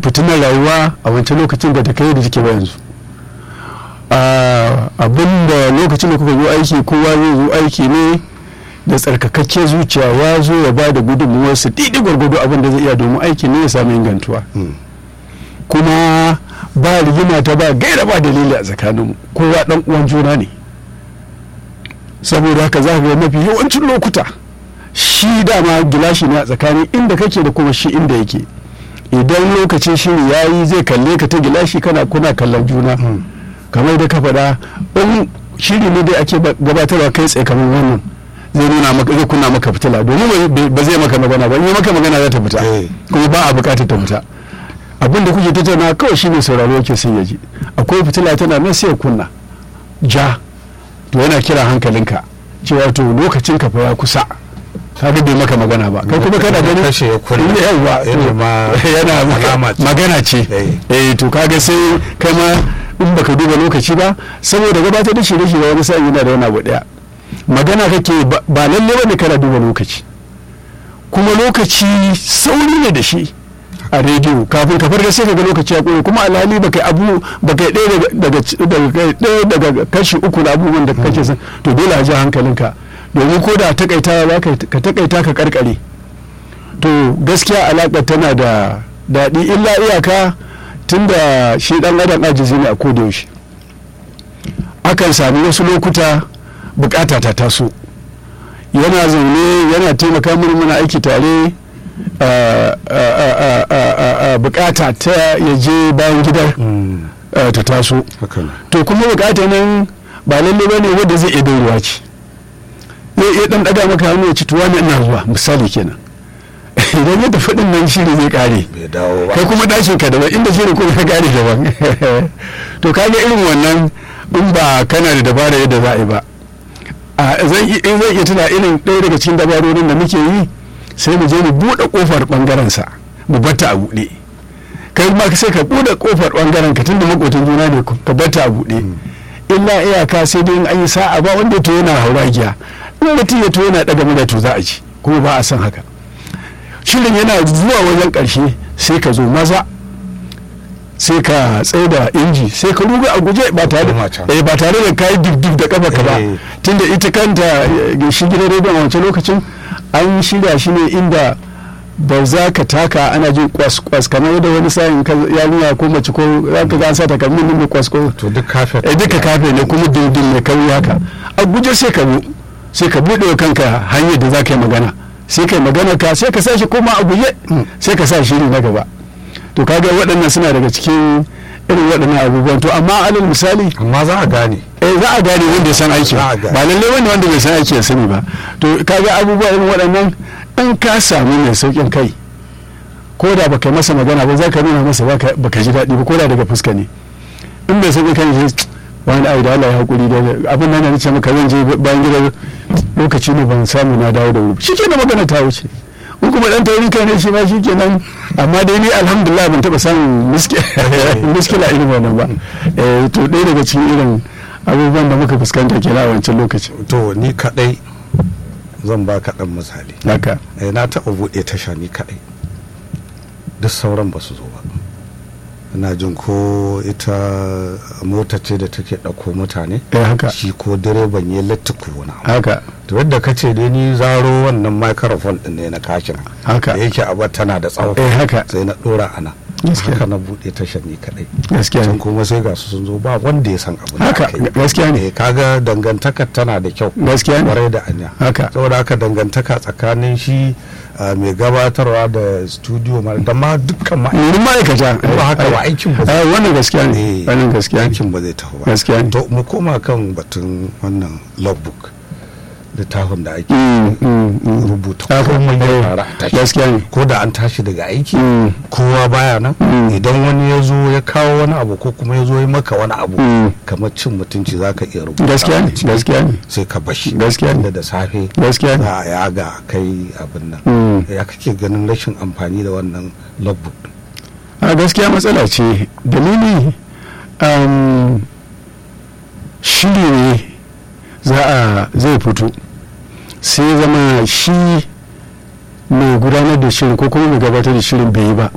fitinar rayuwa a wancan lokacin da ta kai da take ba yanzu abin da lokacin da kuka zo aiki kowa zai zo aiki ne da tsarkakakke zuciya ya zo ya ba da gudunmuwarsa daidai gwargwado abin da zai iya domin aiki ne ya samu ingantuwa kuma ba rigima ta ba gaira ba dalili a tsakaninmu kowa dan uwan juna ne saboda haka za ka ga mafi yawancin lokuta shi dama gilashi ne a tsakanin inda kake da kuma shi inda yake idan lokacin shiri ya yi zai kalle ka ta gilashi kana kuna kallon juna kamar da ka faɗa in shiri ne dai ake gabatarwa kai tsaye kamar wannan zai nuna maka zai kunna maka fitila domin ba zai maka magana ba in yi maka magana za ta fita kuma ba a bukatar ta fita abin da kuke tattauna kawai shine sauraro yake sai ya ji akwai fitila tana nan sai ya kunna ja to yana kira hankalinka cewa to lokacin ka fa ya kusa kaga bai maka magana ba kai kuma kana ganin kashe ya kunna yawa yana magana ce eh to kaga sai kai ma in baka duba lokaci ba saboda gabatar da shirye-shirye wani sa'in yana da wani abu daya magana kake ba lalle bane kana duba lokaci kuma lokaci sauri ne da shi a rediyo kafin ka farga sai ka ga lokaci ya kure kuma alhali baka abu baka ɗaya daga ɗaya daga kashi uku na abubuwan da kake son to dole a ji hankalinka domin ko da takaita za ka takaita ka karkare to gaskiya alaƙar tana da daɗi illa iyaka tunda shi ɗan adam ajizi ne a kodayaushe akan sami wasu lokuta bukata ta taso yana zaune yana taimaka mini muna aiki tare bukata ta ya je bayan gidar ta taso to kuma bukata nan ba lalle ba ne wadda zai iya ruwa ce zai iya dan daga maka hannu ya ci tuwa ne ina zuwa misali kenan idan ya tafi din nan shiri zai kare kai kuma dashin ka daban inda shiri kuma ka kare daban to kaga irin wannan in ba kana da dabara yadda za a yi ba zan iya tuna irin ɗaya daga cikin dabarorin da muke yi sai mu je mu buɗe ƙofar ɓangaren sa mu batta a buɗe kai ma sai ka buɗe ƙofar ɓangaren ka tunda makotan juna ne ka batta a buɗe illa iyaka sai dai an yi sa'a ba wanda to yana hauragiya in mutum ya to yana ɗaga mana to za a ci kuma ba a san haka shirin yana zuwa wajen ƙarshe sai ka zo maza sai ka tsaye da inji sai ka ruga a guje ba tare da ba tare da kayi duk da kafa ka ba tunda ita kanta shi gidan rediyon a wancan lokacin an shirya shi ne inda ba za ka taka ana jin kwas-kwas kamar yadda wani sa'in yarinya ko mace ko za ka ga an sa takalmin ne kwas ko to duk kafe eh duka kafe ne kuma dindin ne kawai haka a guje sai ka bu sai ka buɗe kanka hanyar da za ka yi magana sai ka yi magana ka sai ka sa shi koma a guje sai ka sa shiri na gaba to kaga waɗannan suna daga cikin irin waɗannan abubuwan to amma alal misali amma za a gane eh za a gane wanda ya san aiki ba lalle wanda wanda bai san aiki ya sani ba to kaga abubuwa irin waɗannan in ka samu mai saukin kai ko da baka masa magana ba za ka nuna masa baka ji daɗi ba ko da daga fuska ne in bai saukin kai ne wani ai da Allah ya hakuri da abin nan da ce maka zan je bayan gidan lokaci ne ban samu na dawo da wuri shi ke magana ta wuce in kuma dan taurin kai ne shi ma shi kenan amma dai ni alhamdulillah ban taba samun miskila irin wannan ba to ɗaya daga cikin irin abubuwan da muka fuskanta kenan a wancan lokaci to ni kadai zan ba ka dan misali haka na taɓa buɗe tasha ni kadai duk sauran ba su zo ba ina jin ko ita mota ce da take ɗauko mutane haka shi ko direban ya lattuku wani haka to yadda ka ce dai ni zaro wannan microphone din ne na kashin haka da yake abu tana da tsawo eh haka sai na dora ana haka na buɗe tashar ni kadai gaskiya can kuma sai ga su sun zo ba wanda ya san abu haka gaskiya ne kaga dangantaka tana da kyau gaskiya ne kwarai da anya haka saboda haka dangantaka tsakanin shi mai gabatarwa da studio da ma dukkan ma'aikata ba haka ba aikin ba zai wannan gaskiya ne wannan gaskiya aikin ba zai tafi ba gaskiya ne to mu koma kan batun wannan logbook littafin da ake rubuta komai ya fara a tashi gaskiya ne ko da an tashi daga aiki kowa baya nan idan wani ya zo ya kawo wani abu ko kuma ya zo ya maka wani abu kamar cin mutunci za ka iya rubuta gaskiya ne gaskiya ne sai ka bashi gaskiya ne da safe gaskiya ne za a yaga kai abin nan ya kake ganin rashin amfani da wannan logbook a gaskiya matsala ce dalili shiri ne za a zai fito sai zama shi mai gudanar da shirin ko kuma mai gabatar da shirin bai yi ba